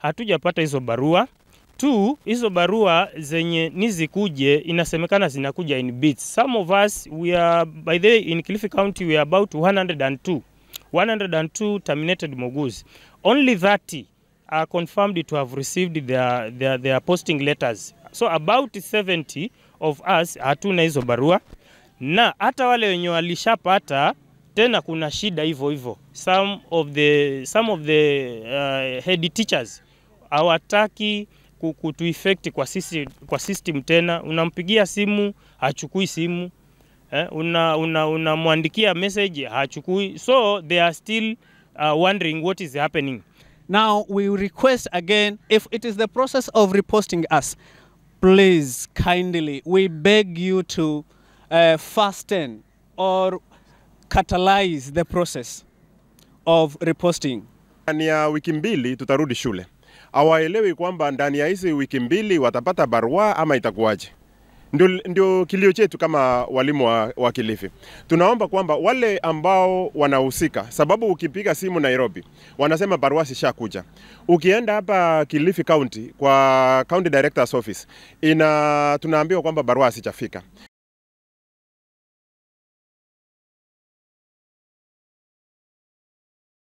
hatujapata hizo barua. Two, hizo barua zenye nizikuje inasemekana zinakuja in bits. Some of us we are by the way, in Kilifi County we are about 102 102 terminated moguzi. Only 30 are confirmed to have received their, their, their posting letters. So about 70 of us hatuna hizo barua, na hata wale wenye walishapata tena kuna shida hivyo hivyo. Some of the, some of the uh, head teachers hawataki ku- kutu effect kwa, sisi, kwa system tena. Unampigia simu hachukui simu eh, una, una, unamwandikia message hachukui, so they are still uh, wondering what is happening. Now, we request again if it is the process of reposting us, please kindly, we beg you to uh, fasten or catalyze the process of reposting. Ndani ya wiki mbili tutarudi shule. Hawaelewi kwamba ndani ya hizi wiki mbili watapata barua ama itakuwaje. Ndio, ndio kilio chetu kama walimu wa, wa Kilifi. Tunaomba kwamba wale ambao wanahusika, sababu ukipiga simu Nairobi wanasema barua zishakuja. Ukienda hapa Kilifi County kwa County Director's Office ina tunaambiwa kwamba barua hazijafika.